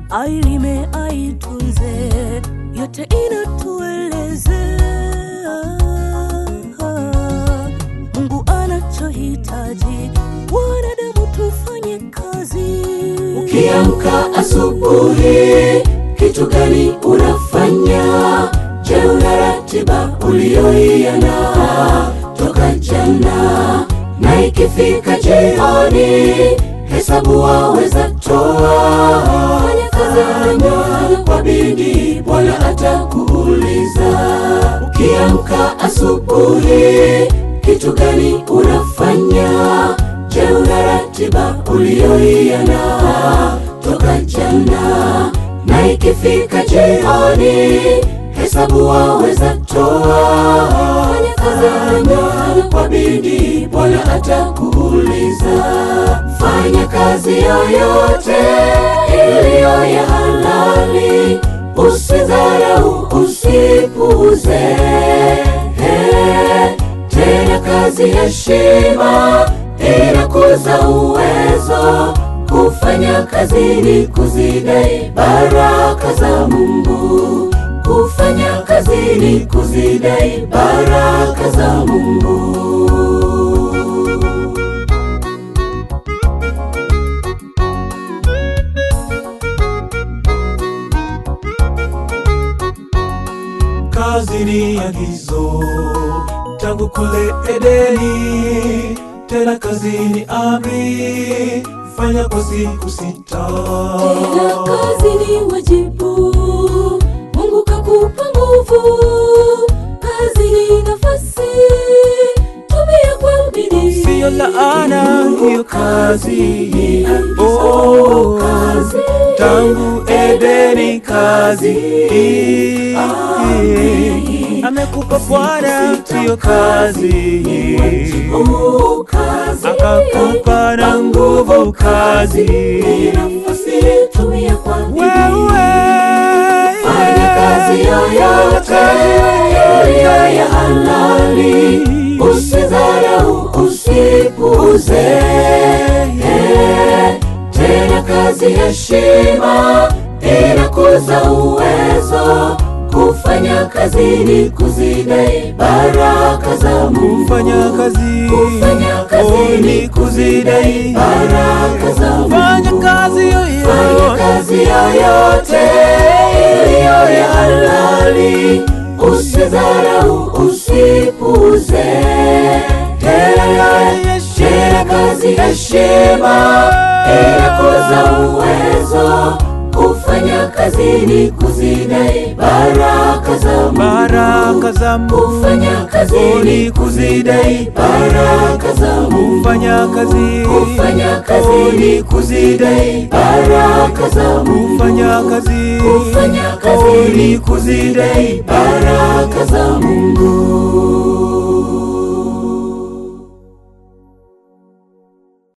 ailime aitunze, yote inatuelezea Mungu anachohitaji wanadamu tufanye kazi. Ukiamka asubuhi, kitu gani unafanya? Je, una ratiba uliyoiana toka jana? Na ikifika jioni, hesabu waweza toa. Fanya kazi nyumbani kwa bidii, Bwana atakuuliza. Ukiamka asubuhi, kitu gani unafanya? Je, una ratiba uliyoiana toka jana? Na ikifika jioni, hesabu waweza toa. Fanya kazi nyumbani kwa bidii, Bwana atakuuliza. Fanya kazi yoyote iliyo ya halali, usidharau, usipuuze. Tena kazi heshima inakuza uwezo. Kufanya kazi ni kuzidai baraka za Mungu. Kufanya kazi ni kuzidai baraka za Mungu. Kazi ni agizo tangu kule Edeni, tena kazi ni amri, fanya kwa siku sita. Tena kazi ni wajibu, Mungu kakupa nguvu. Kazi ni nafasi, tumia kwa bidii. Siyo laana hiyo kazi, oh, Kazi. tangu Edeni kazi amekupa Bwana hiyo kazi, Oh, kazi. akakupa na nguvu kazi Nafasi, tumia kwa bidii. wewe Fanya kazi yoyote iliyo ya halali, usidharau, usipuuze. Tena kazi heshima inakuza uwezo. Kufanya kazi ni kuzidai baraka za Mungu. fanya kazi Kufanya kazi oh, ni ni kuzidai baraka za Mungu. fanya kazi Fanya yoyote kazi yoyote iliyo ya halali, usidharau, usipuuze. Tena tena kazi heshima inakuza uwezo. Kufanya kazi ni kuzidai baraka za Mungu. baraka za Mungu Kufanya kazi oh, ni ni kuzidai baraka za Mungu. fanya kazi Kufanya kazi oh, ni ni kuzidai baraka za Mungu. fanya kazi Kufanya kazi oh, ni kuzidai baraka za Mungu.